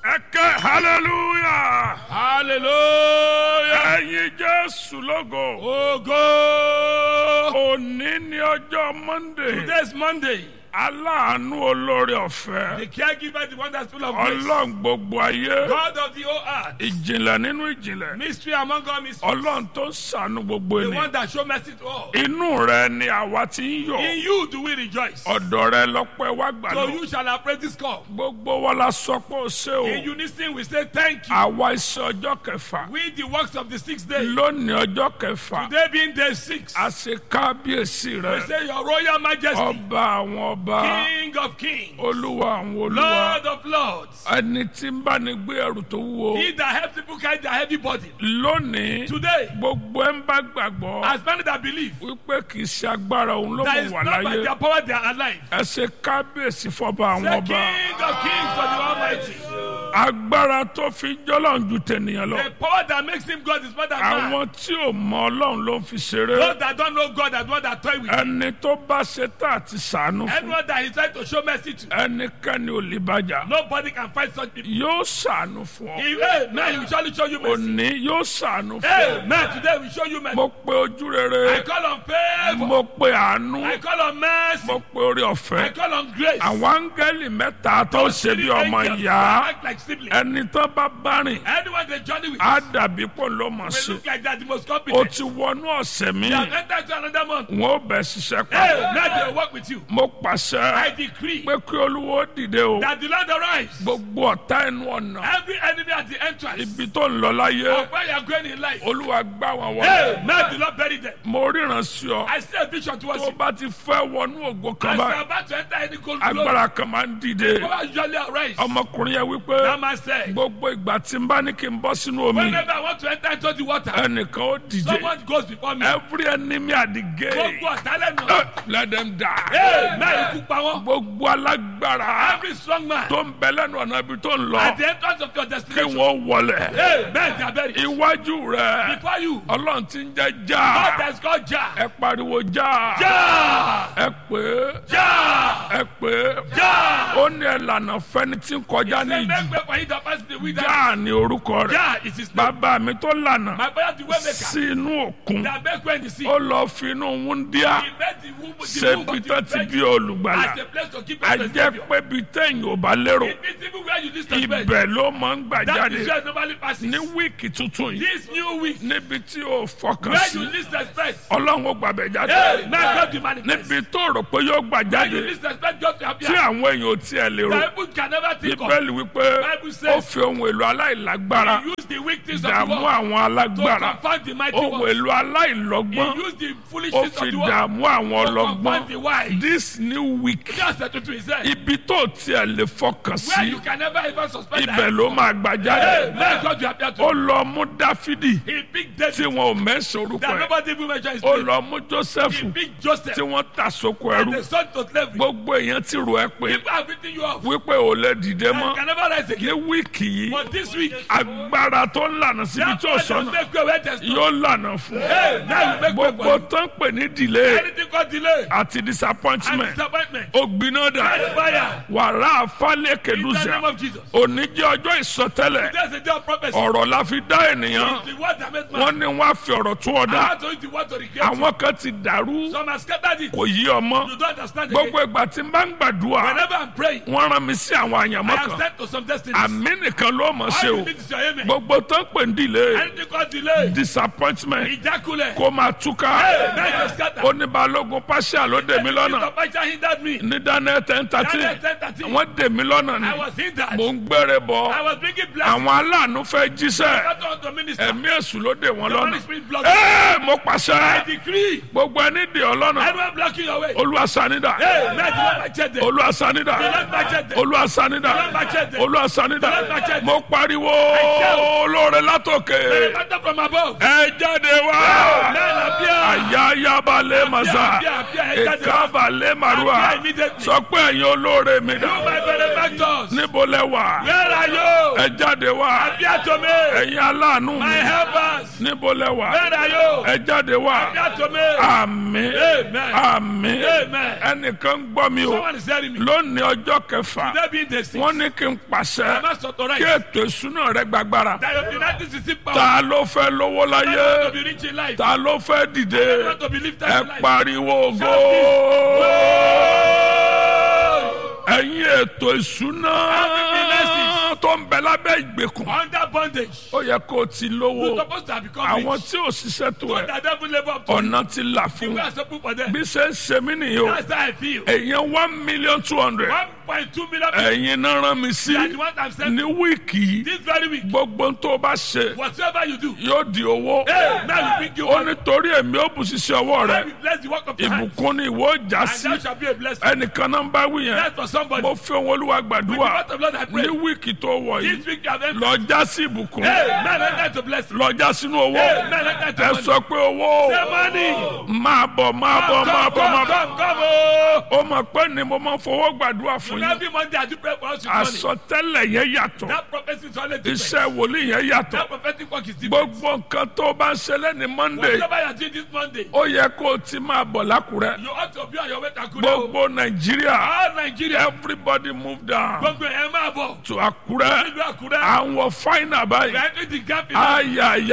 ẹ ké hallelujah hallelujah. ẹyin jésù lógo Ogo. òní ní ọjọ́ monday Today is Monday. aláàánú olórí ọ̀fẹ́ The caregiver, the one that's full of grace. ọlọ́run gbogbo ayé God of the whole earth. ìjìnlẹ̀ nínú ìjìnlẹ̀ Mystery among all mysteries. ọlọ́run tó ń ṣàánú gbogbo The ènìyàn one that show mercy to all. inú rẹ ni àwa ti ń yọ̀ In you do we rejoice. ọ̀dọ̀ rẹ lọ́pẹ́ wá gbà So lọ you shall appraise this call. gbogbo wa la sọ pé ó ṣe o In unison we say thank you. àwa iṣẹ́ ọjọ́ kẹfà We the works of the sixth day. lónìí ọjọ́ kẹfà Today being day six. a ṣe kábíyèsí We rẹ say your royal majesty. ọba àwọn ọba King of kings. olúwa àwọn olúwa Lord of lords. ẹni tí ń bá ní gbé ẹrù tó wúwo He that helps people carry their heavy burden. lónìí Today, gbogbo ẹ ń bá gbàgbọ́ as many that believe wípé kì í ṣe agbára òun ló that mọ̀ is wà not by láyé their power they are alive. ẹ ṣe kábíyèsí fọba àwọn The ọba King of kings of the Almighty. agbára tó fi jọ́lọ́run ju tènìyàn lọ The power that makes him God is more than man. àwọn tí ò mọ ọlọ́run ló ń fi ṣeré Those that don't know God are the one that toy with him. ẹni tó bá ṣe tá àti sàánú fún Anyone that he trying to show mercy to, ẹnikẹ́ni ò lè bàjá nobody can fight such people. yóò sàánú fún ọ He, amen. He will surely show you mercy. òní yóò sàánú fún ọ Amen. Today we show you mercy. mo pe ojú rere I call on favor. mo pe àánú I call on mercy. mo pe orí I ọ̀fẹ́ call on grace. àwọn áńgẹ́lì mẹ́ta tó ṣe bí ọmọ Angels ìyá that act like siblings. ẹni tó bá bá rìn Anyone they journey with á dàbí pò ló mọ̀ will sí look like that the most o competent. ti wọnú ọ̀sẹ̀ mi They have entered to another month. wọn ò bẹ̀ ṣiṣẹ́ Hey, pa now they will work with you. mo pàṣẹ I decree pé kí olúwo dìde o that the Lord arise. gbogbo ọ̀tá ẹnu ọ̀nà Every enemy at the entrance ibi tó ń lọ láyé of where you are going in life. olúwa gbá wọn wọlé Hey, now the Lord bury them. mo ríran sí ọ I see a vision towards tó you. bá ti fẹ́ wọnú ògo kan As you are báyìí about to enter any gold glory, agbára kan máa ń dìde power usually arise. ọmọkùnrin yẹn wípé That man said, gbogbo ìgbà tí n bá ní kí n bọ́ sínú omi whenever I want to enter into the water, ẹnìkan ó dìde someone goes before me. every enemy at the gate Gbogbo ọ̀tálẹ̀ nù. eh, let them die Hey, now ikú pa wọ́n. gbogbo alágbára Every strong man tó ń bẹ lẹ́nu ọ̀nà ibi tó ń lọ at the entrance of your kí destination. wọ́n wọlé Hey, men they are buried. iwájú rẹ Before you, ọlọ́run ti ń jẹ́ God já has called Jah. ẹ pariwo já Jah! ẹ pé Jah! ẹ pé Jah! ó ní ẹlànà fẹni tí ń kọjá ní Say, ìjì make way for him that passes the wilderness. já ní orúkọ rẹ Jah is his name. bàbá mi tó lànà My father the way maker. sí inú òkun That make way in the sea. ó lọ fi inú wúndíá He made the womb, the ṣe womb bí of tó the ti bí virgin olùgbàlà as a place to keep a us the jẹ́ Savior. pé bí téèyàn ò bá lérò It means even where you least expect. ibẹ̀ ló máa ń gbà That jáde is where it normally passes. ní wíìkì tuntun yìí This new week, níbi tí o fọkàn where sí you least expect. ọlọ́run ó gbàbẹ̀ jáde Hey, now God will manifest. níbi tó rò pé yóò gbà Where you jáde least expect God to tí appear. àwọn èèyàn ò tiẹ̀ lè rò The people can never think of. bíbélì wípé Bible says- ó fi ohun èlò aláìlágbára He used the weak things of the dààmú world àwọn to alágbára confound the mighty ohun ones. èlò aláìlọ́gbọ́n He used the foolish ó things fi of the world dààmú àwọn to confound the ọlọ́gbọ́n wise. this new week Just said to himself, ibi tó tiẹ̀ lè fọkàn where sí you can never even suspect ibẹ̀ that. ló máa gbà Hey, jáde let God will appear to ó you. lọ mú dáfídì He picked tí David wọn ò mẹ́sàn orúkọ that ẹ̀ nobody even mentioned his ó name. lọ mú jósẹ́fù He picked Joseph tí wọ́n ta sóko and ẹrú the son to slavery. gbogbo èèyàn ti rò ẹ́ pé People are beating you off. wípé ò lè dìde And mọ́ can never rise again. ní wíìkì yìí But this week, agbára tó ń lànà síbi that tí ò God will sọ́nà make way where there's no. yóò lànà fún Hey, now you make way gbogbo for you. tó ń pè ní delay Anything called delay àti and disappointment disappointment. ó gbiná dà Catch fire. wàrà àfálẹ̀ In the kẹdùsà name of Jesus. òní jẹ́ ọjọ́ ìsọtẹ́lẹ̀ There's a day of prophecy. ọ̀rọ̀ la fi dá ènìyàn It's the word that made wọ́n man. ní wọ́n á fi ọ̀rọ̀ tún ọ I dá had to use the word to regret you. àwọn kan ti dàrú Some have scattered it. kò yí ọmọ You don't understand gbogbo again. ìgbà tí n bá ń gbàdúrà Whenever I'm praying, wọ́n rán mi sí àwọn I àyànmọ́ am kan sent to some destinies. àmì nìkan ló mọ̀ ṣe All o you need is your amen. gbogbo tó ń pè ní delay Anything called delay, disappointment ejaculate. kó máa túká Hey, now you scatter. oníbalógun pàṣẹ ló dè mí lọ́nà The pastor hindered me. ní dáná ten thirteen Daniel 10:13. wọ́n dè mí lọ́nà ni I was hindered. mò ń gbére bọ̀ I was bringing blessings. àwọn aláàánú fẹ́ jíṣẹ́ Not on the minister. ẹ̀mí èṣù ló dè wọ́n The lọ́nà Holy Spirit blocked. ẹ́ẹ̀ mo I pàṣẹ decree. gbogbo ẹni dè ọ́ lọ́nà Anyone blocking your way. olúwa sanida Hey, man, do not match it. Do olúwa sanida not match it. olúwa sanida Do not match it. olúwa sanida Don't match it. mo pariwo olóore látòkè Matter from above. ẹ jáde wá Man, appear. ayayabalẹ̀ masa Appear, appear, ẹ jáde wá. ìkábalẹ̀ marua Appear immediately. sọ pé ẹ̀yin olóore mi You, dà my benefactor. helpers. níbo lẹ wà Where are you? ẹ jáde wá Appear to me. ẹ̀yin aláàánú My mi helpers. níbo lẹ wà Where are you? ẹ jáde wá Appear to me. àmín Amen. àmín Amen. ẹnìkan ń gbọ́ mi o Someone is telling me. lónìí ọjọ́ kẹfà Today being the sixth. wọ́n ní kí n I pàṣẹ must kí authorize ètò ìsúná rẹ gbàgbára that your united system power. ta ló fẹ́ lówó I want to láyé be rich in life. ta ló fẹ́ I dìde want to be lifted ẹ in life. pariwo ògo Oh! ẹ̀yin ètò ìsúná tó ń bẹ lábẹ́ ìgbèkùn Under bondage. ó yẹ kó o ti You're lówó supposed to have become àwọn rich. tí ò ṣiṣẹ́ tó But ẹ that devil labor up to you. ọ̀nà ti là fún You wọn are supposed for them. bí ṣe ń ṣe mí nìyí o That's how I feel. èèyàn one million two hundred 1.2 million people. ẹ̀yin náà rán mi sí That what I'm saying. ní wíìkì yìí This very week. gbogbo tó o bá ṣe Whatever you do. yóò di owó Hey, now you bring you ó one. nítorí èmi ó bù ṣiṣẹ́ ọwọ́ I rẹ will bless the work of your hands. ìbùkún ni ìwọ já And sí that shall be a blessing. ẹnìkan náà ń bá wí yẹn That's for somebody. mo fi ohun olúwa With the gbàdúrà word of Lord I pray. ní wíìkì tó wọ̀ This yìí week you have entered. lọ já sí ìbùkún Hey, man, enter to blessing. lọ já sínú owó Hey, man, enter to ẹ money. sọ pé owó Say money. máa bọ̀ máa bọ̀ máa Come, bọ̀ máa come, bọ̀ come, come, oh. ó mọ̀ pé ni mo máa fowó gbàdúrà fún yín Every Monday I do pray for us with money. àsọtẹ́lẹ̀ yẹn yàtọ̀ That prophecy is always different. iṣẹ́ wòlíì yẹn yàtọ̀ That prophetic work is different. gbogbo nǹkan tó bá ń ṣẹlẹ̀ ní monday Whatever you are doing this Monday, ó yẹ kó o ti máa bọ̀ lákùrẹ́ you ought to be on your way to Akure. gbogbo nàìjíríà All Nigeria, everybody move down gbogbo ẹ̀ máa bọ̀. to àkúrẹ́ Nílùú Akure, àwọn fáínà we báyìí are entering the gap in our-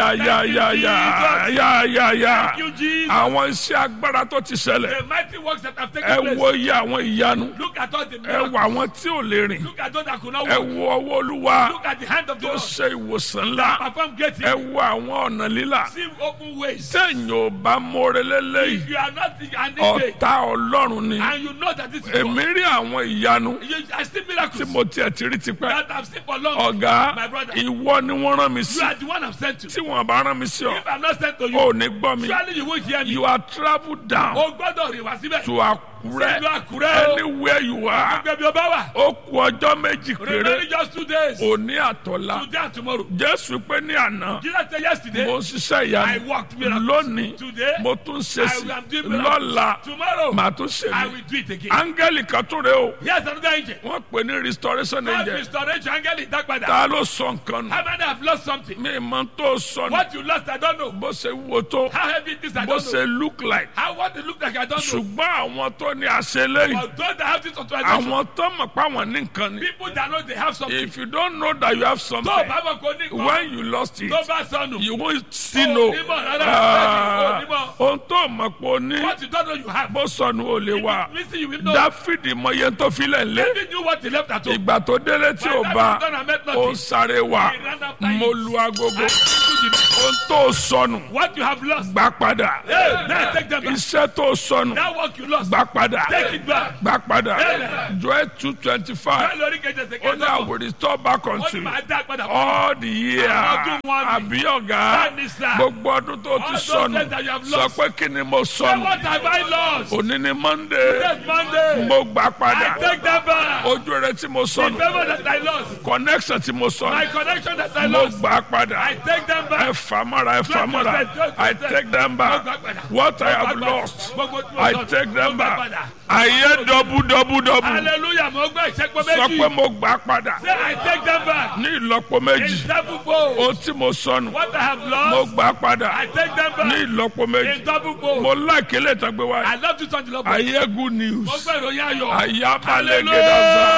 ayayayayayayaya Thank you, Jesus. àwọn iṣẹ́ agbára tó ti ṣẹlẹ̀ The mighty works that have ẹ taken place. wo iye àwọn ìyanu Look at all the ẹ miracles. wo àwọn tí ò lè rìn Look at those that could not ẹ walk. wo ọwọ́ olúwa Look at the hand of the tó Lord. ṣe ìwòsàn ńlá Perform great ẹ things. wo àwọn ọ̀nà lílà See open ways. téèyàn ò bá mórè lélẹ́yìí If you are not an idiot ọ̀tá ọlọ́run ni and you know that this is èmi God, rí àwọn ìyanu you, I see tí miracles mo tiẹ̀ ti rí tipẹ́ that I've seen for long. ọ̀gá My brother. ìwọ ni wọ́n rán mi sí You are the one I'm sent to. tí wọ́n bá rán mi sí ọ If I'm not sent to you, ò ní gbọ́ mi surely you won't hear me. you are travel down O gbọ́dọ̀ rìn wá síbẹ̀. to Àkúrẹ́ Ìlú Àkúrẹ́ o. anywhere you are Gbẹ̀bí o bá wà. ó kù ọjọ́ méjì péré Remaining just two days. òní àtọ̀la Today and tomorrow. Jésù pé ní àná Jesus said yesterday, mo ń ṣiṣẹ́ I ìyanu walked miracles. lónìí Today, mo tún ṣe I sí will do miracles. lọ́la Tomorrow, màá tún ṣe I mí will do it again. áńgẹ́lì kan tún rè o Here's another angel. wọ́n pè ní restoration God angel restoration angel is that ta ló sọ nǹkan nù How many have lost something? mi mọ tó sọ nù What you lost, I don't know. bó ṣe wúwo tó How heavy it is, I bó don't know. ṣe look like How what it look like, I don't know. ṣùgbọ́n àwọn tó ní àṣẹlẹ́yìn But those that have this authorization, àwọn tó mọ̀ pé àwọn ní nǹkan ni people that know they have something. if you don't know that you have Tó something o bá mọ̀ kó ní nǹkan, when you lost it tó bá sọnù. you won't still Oh, know onímọ̀ rárá, Ah, onímọ̀. ohun tó mọ̀ pé o ní What you don't know, you have. bó sọnù ò lè wà Listen, you will know. dáfídì mọ iye tó filẹ̀ lé David knew what he left at home. ìgbà tó délé tí ò By the bá time he done and met ó nothing, sáré wá he ran after it. mo lu agogo And he took it. ohun tó sọnù What you have lost, gbà padà hey, now take them back. iṣẹ́ tó sọnù That work you lost, gbà padà take it back. gbà padà Amen. joel two twenty five Bẹ́ẹ̀ lórí kejì ẹsẹ̀ ó ní kẹjọ. I will restore back Ó unto ní you màá dá padà fún all the year Ọdún wọn ni. àbí ọ̀gá Bẹ́ẹ̀ni sà. gbogbo ọdún tó ti All those sọnù things that you have sọ lost. pé kí ni mo Say, sọnù what have I lost? òní ni monday Yes, Monday. mo gbà I padà take them back. ojú rẹ tí mo The sọnù favor that I lost, connection tí mo my sọnù connection that I mo lost, gbà padà I take them ẹ back. fà mọ́ra ẹ fà mọ́ra I take them back what I have lost I take them back ayé dọ́bù dọ́bù dọ́bù Hallelujah, mo gbọ́ ìṣẹ́pọ̀ sọ pé méjì. mo gbà padà Say, I take them back. ní ìlọ́po méjì In double fold. ohun tí mo sọnù What I have mo lost, gbà padà I take them ní back. ìlọ́po méjì In double fold. mo láìkélé ìtàgbé wa I love you, Sunday Love. ayé good Mo news gbọ́ ìròyìn ayọ̀. ayé abalẹ̀ gẹ̀dọ̀sà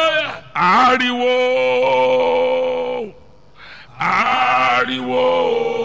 Hallelujah. ariwo ariwo